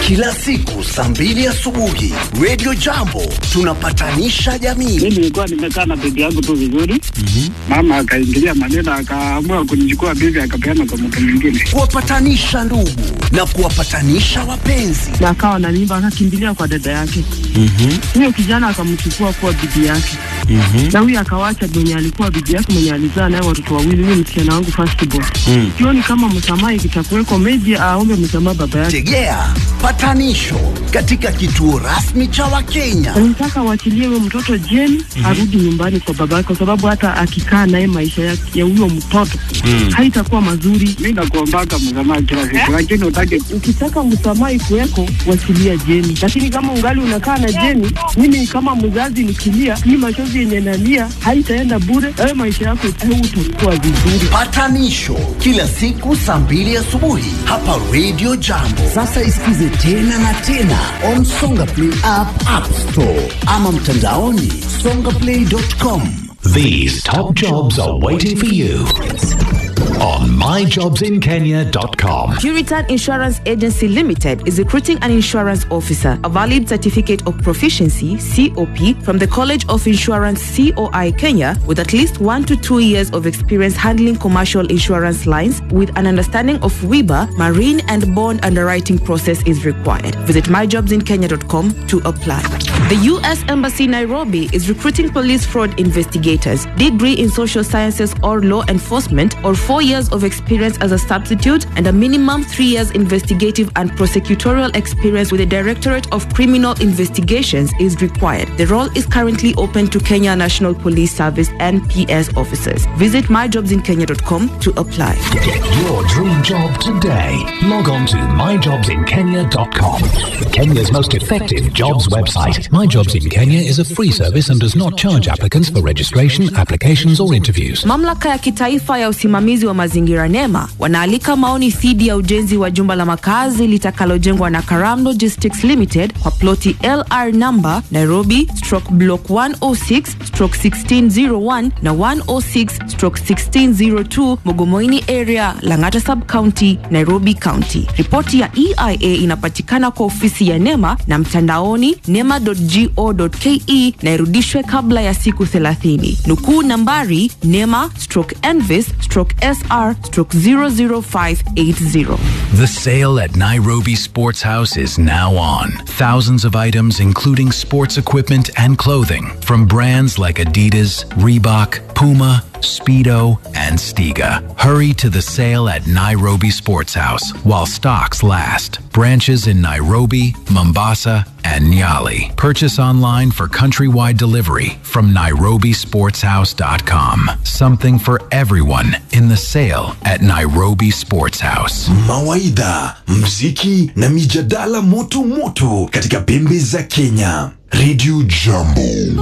kila siku saa mbili asubuhi Radio Jambo tunapatanisha jamii. mi nilikuwa nimekaa na bibi yangu tu vizuri mama akaingilia maneno akaamua kunichukua bibi akapeana kwa mtu mwingine kuwapatanisha ndugu na kuwapatanisha wapenzi. na akawa na mimba akakimbilia kwa dada yake huyo kijana akamchukua kuwa bibi yake na huyo akawacha mwenye alikuwa bibi yake mwenye alizaa naye watoto wawili huyo msichana wangu firstborn sioni kama msamaha ikitakuweko meji aombe msamaha baba yake Tegea patanisho katika kituo rasmi cha Wakenya. nataka waachilie huyo mtoto jeni arudi nyumbani kwa baba yake kwa sababu hata akikaa naye maisha ya ya huyo mtoto haitakuwa mazuri mi nakuombaka msamaha kila siku lakini utake ukitaka msamaha ikuweko wasilia Jeni, lakini kama ungali unakaa na Jeni, mimi kama mzazi nikilia, hii machozi yenye nalia haitaenda bure. Wewe maisha yako utakuwa vizuri. Patanisho kila siku saa mbili asubuhi hapa Radio Jambo. Sasa isikize tena na tena on Songa Play app, App Store ama mtandaoni songaplay.com. These top jobs are waiting for you on myjobsinkenya.com. Puritan Insurance Agency Limited is recruiting an insurance officer, a valid certificate of proficiency (COP) from the College of Insurance (COI) Kenya, with at least one to two years of experience handling commercial insurance lines, with an understanding of WIBA, marine and bond underwriting process is required. Visit myjobsinkenya.com to apply. The U.S. Embassy Nairobi is recruiting police fraud investigators, degree in social sciences or law enforcement, or four years of experience as a substitute, and a minimum three years investigative and prosecutorial experience with the Directorate of Criminal Investigations is required. The role is currently open to Kenya National Police Service NPS officers. Visit myjobsinkenya.com to apply. Get your dream job today. Log on to myjobsinkenya.com. Kenya's most effective jobs website. My Jobs in Kenya is a free service and does not charge applicants for registration, applications, or interviews. Mamlaka ya kitaifa ya usimamizi wa mazingira NEMA wanaalika maoni dhidi ya ujenzi wa jumba la makazi litakalojengwa na Karam Logistics Limited kwa ploti LR number Nairobi stroke block 106 stroke 1601 na 106 stroke 1602 Mogomoini area Lang'ata sub county Nairobi county. Ripoti ya EIA inapatikana kwa ofisi ya NEMA na mtandaoni nema.go.ke na irudishwe kabla ya siku 30. Nukuu nambari nema stroke envis stroke sr stroke 00580. The sale at Nairobi Sports House is now on. Thousands of items, including sports equipment and clothing, from brands like Adidas, Reebok, Puma, Speedo, and Stiga. Hurry to the sale at Nairobi Sports House while stocks last. Branches in Nairobi, Mombasa, and Nyali. Purchase online for countrywide delivery from nairobisportshouse.com. Something for everyone in the sale at Nairobi Sports House. mawaidha, mziki na mijadala moto moto katika pembe za Kenya. Radio Jambo.